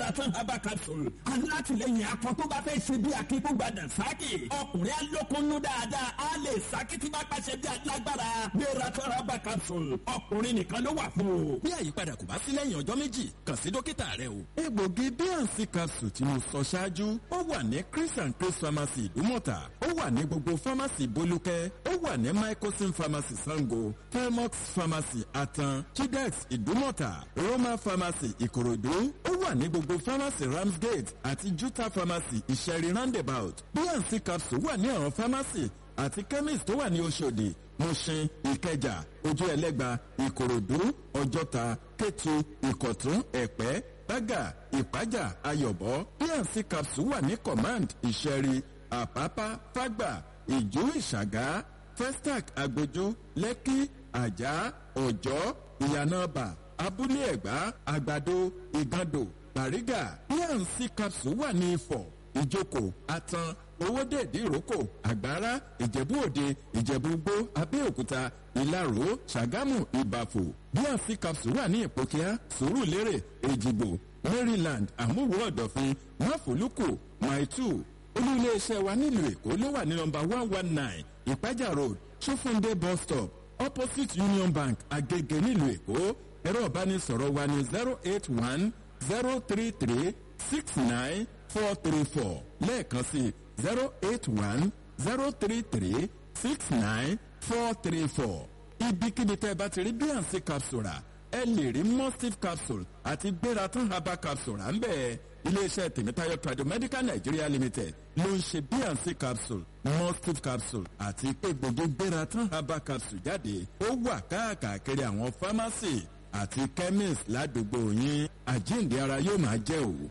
Beratan herbal capsule alátìlẹyìn akọ tó bá fẹ́ ṣe bí akíkúgbàdà sákì ọkùnrin alókunnú dáadáa á lè sákì tí bá pàṣẹ bí alágbára Beratan herbal capsule ọkùnrin nìkan ló wà fún o. bí àyípadà kò bá sí lẹ́yìn ọjọ́ méjì kàn sí dókítà rẹ o. egbògi bnc capsule tí mo sọ ṣáájú ó wà ní chris and chris pharmacy ìdúmọ̀tà ó wà ní gbogbo pharmacy bolúkẹ́ ó wà ní microsim pharmacy sango felmox pharmacy atan chidex ìdúmọ̀tà roma pharmacy ìkòròdú ó wà ní gbogbo pharmacy ramsgate àti juta pharmacy ìṣẹ̀rí roundabout bnc capsule wà ní àwọn pharmacy àti chemist tó wà ní oṣòdì mushin ìkẹjà ojú ẹlẹ́gba ìkòròdú ọjọ́ta kétu ìkọ̀tún ẹ̀pẹ́ bága ìpájà ayọ̀bọ bnc capsule wà ní command ìṣẹ̀rí àpápá fágbà ìjú ìṣàgá festac agbójú lẹ́kí àjà ọ̀jọ́ ìyànàbà abúlé ẹ̀gbá àgbàdo ìgàndò bàrígà bnc capsule wà ní ifọ̀ ìjókòó atan owóde ìdíròkò àgbára ìjẹ̀bú òde ìjẹ̀bú gbó abẹ́òkúta ìlaró ṣàgámù ìbàfò bnc capsule wà ní ìpòkíá sùúrùlérè èjìgbò maryland àmúwò ọ̀dọ̀fin máfòlùkù maitu olú iléeṣẹ́ wa nílùú èkó ló wà ní nọmba one one nine ìpájà road ṣófúndé bus stop opposite union bank agege nílùú èkó ẹ̀rọ ìbánisọ̀rọ̀ wa ní zero eight one zero three three six nine four three four lẹ́ẹ̀kan sí zero eight one zero three three six nine four three four ibikíbi tẹ́ ẹ bá ti rí bnc capsule rà ẹ lè rí mustif capsule àti gbératán herbal capsule à ń bẹ̀ iléeṣẹ́ tèmítáyọ̀ tradomedical nigeria limited ló ń ṣe bnc capsule mustif capsule àti egbògi gbératán herbal capsule jáde ó wà káàkiri àwọn pharmacy àti chemist ládùúgbò yín àjíǹde ara yóò máa jẹ́ òwò.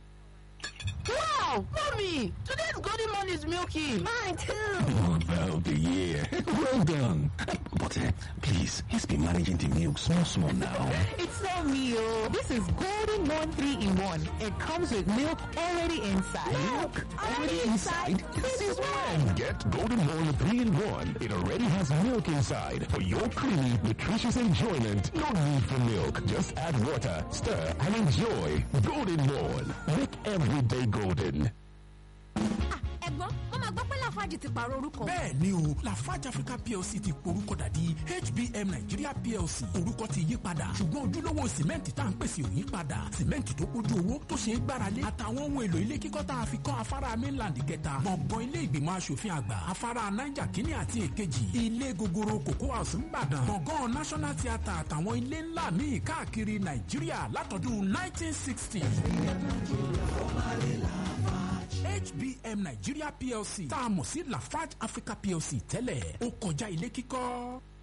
Wow, mommy, today's golden morning is milky. Mine too. Mother of the year. Well done. But uh, please, let's be managing the milk small, small now. It's not me, oh. This is golden one three in one. It comes with milk already inside. Milk already inside? Since when? Get Golden Morn 3 in 1. It already has milk inside for your creamy, nutritious enjoyment. No need for milk. Just add water, stir, and enjoy. Golden Morn. Make every day golden. ẹ̀gbọ́n wọ́n máa gbọ́ pé lafarge ti pààrọ̀ orúkọ. bẹ́ẹ̀ ni o lafarge africa plc ti porúkọ dàdí hbm nigeria plc orúkọ ti yí padà ṣùgbọ́n ojúlówó sìmẹ́ǹtì tá à ń pèsè ò yí padà sìmẹ́ǹtì tó kójú owó tó ṣe é gbáralé àtàwọn ohun èlò ilé kíkọ́ tá a fi kọ́ afárá mainland kẹta gbọ̀ngàn ilé ìgbìmọ̀ asòfin àgbà afárá niger kínní àti èkejì ilé gogoro cocoa house ńbàdàn gbọ̀ngàn national theatre àtàwọn ilé ńlá míì káàkiri nàìjíríà látọdún 1960. HBM Nigeria PLC tá a mọ̀ sí Lafarge Africa PLC tẹ́lẹ̀ ó kọjá ilé kíkọ́.